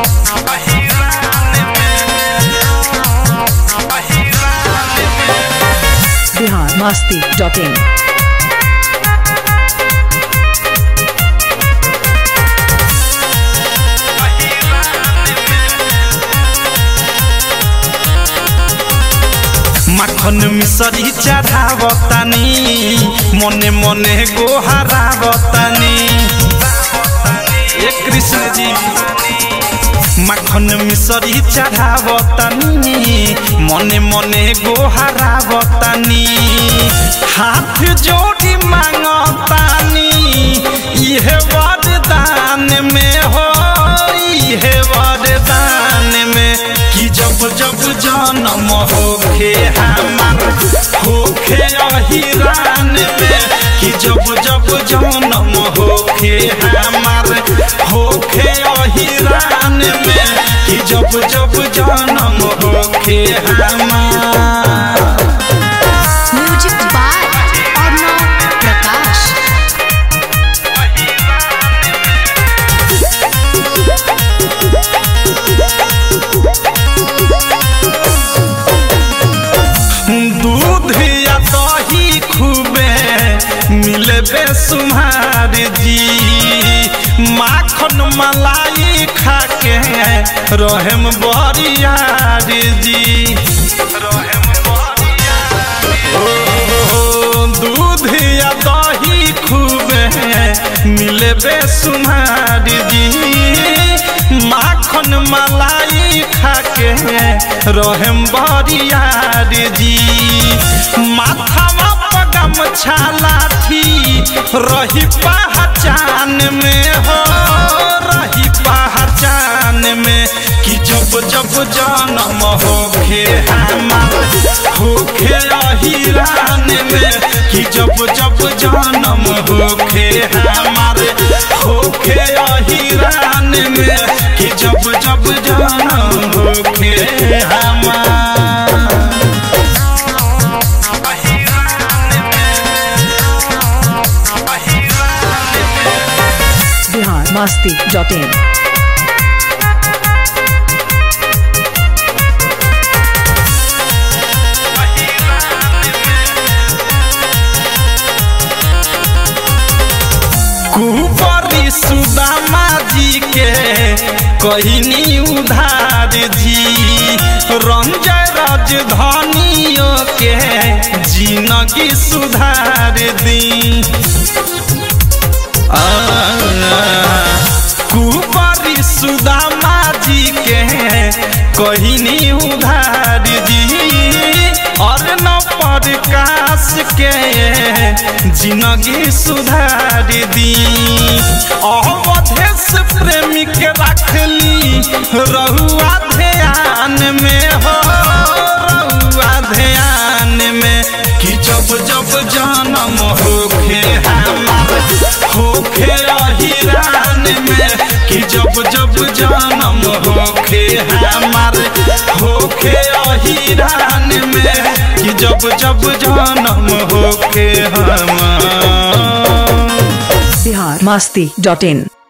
Bihar Masti dot इन মাখন মিশরি চড়াবতানি মনে মনে গোহারাবতানি এ কৃষ্ণজি মাখন মিশরি চড়াবতানি মনে মনে গোহারাবতানি হাত जोड़ी मांगतानी इहे वरदान में हो इहे वरदान में कि जब जब जन्म होखे हमार होखे अहिरान में कि जब जब जन्म होखे हमार होखे अहिरान में कि जब जब जन्म होखे हमार म्यूजिक बाय अर्णव प्रकाश दूध या दही खूबे मिले बेसुमार जी माखन मलाई खाके रहम बरियार जी ओ, दूध या दही खूबे मिले बेसुमार जी माखन मलाई खाके रहम बरियार जी माथावा पगम छालाठी रही पहचान में हो रही पहचान में कि जब जब जन्म होखे हमार होखे अहिरान में कि जब जब जन्म होखे हमार होखे अहिरान में कि जब जब जन्म होखे हमार बिहार मस्ती डॉट इन कुबरी सुदामा जी के कहनी उधार जी रंजय राजधानियों के जिंदगी सुधार दी आ, कुबरी सुदामा जी के कहनी उधार जी और न प्रकाश के जिंदगी सुधार दी अवधेश प्रेमी के रखली रहुआ ध्यान में हो रहुआ ध्यान में कि जब जब जन्म होखे हमार होखे अहिरान में कि जब जब जन्म होखे हमार होखे अहिरान में कि जब जब जन्म होखे हमार बिहार मस्ती डॉट इन